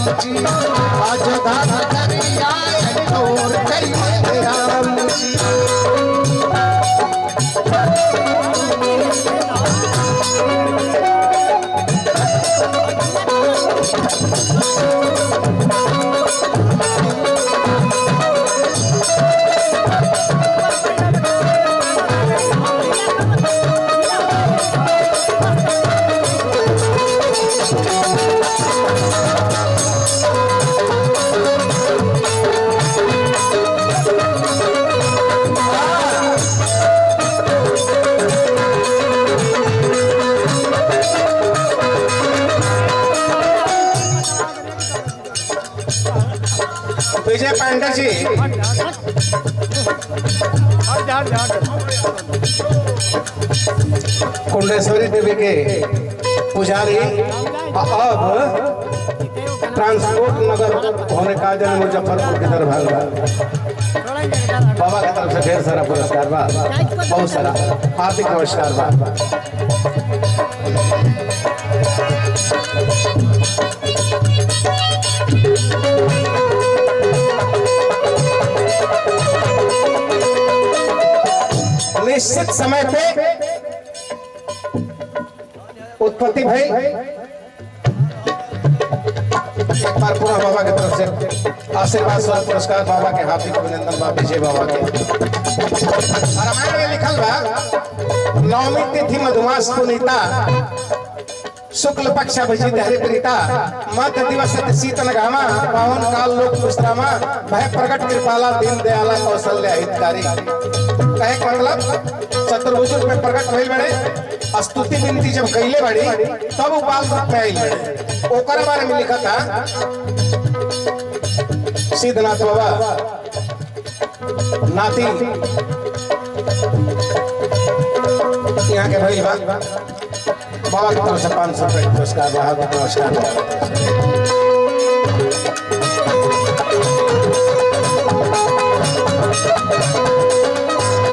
जी आज धान करिया चोर करिए राम जी विजय पांडे जी कुंडेश्वरी देवी के पुजारी अब ट्रांसपोर्ट नगर होने का जन मुजफ्फरपुर की तरफ भाग बाबा की तरफ से ढेर सारा पुरस्कार बा बहुत सारा हार्दिक नमस्कार बा निश्चित समय पे उत्पत्ति भाई एक बार पुनः बाबा की तरफ से आशीर्वाद स्वरूप पुरस्कार बाबा के हार्दिक अभिनंदन बा विजय बाबा के रामायण में लिखल बा नवमी तिथि मधुमास पुनीता शुक्ल पक्ष अभिजित हरि प्रीता मत दिवस शीतन घामा पावन काल लोक विश्रामा भय प्रकट कृपाला दीन दयाला कौशल्य हितकारी कहे के मतलब चतुर्भुज में प्रकट भइल बड़े स्तुति विनती जब कैले बड़ी तब वो बाल रूप में आइल बड़े ओकर बारे में लिखा था सिद्धनाथ बाबा नाती यहाँ के भइल बा बाबा की तरफ से पाँच सौ रुपये पुरस्कार बा हार्दिक नमस्कार बा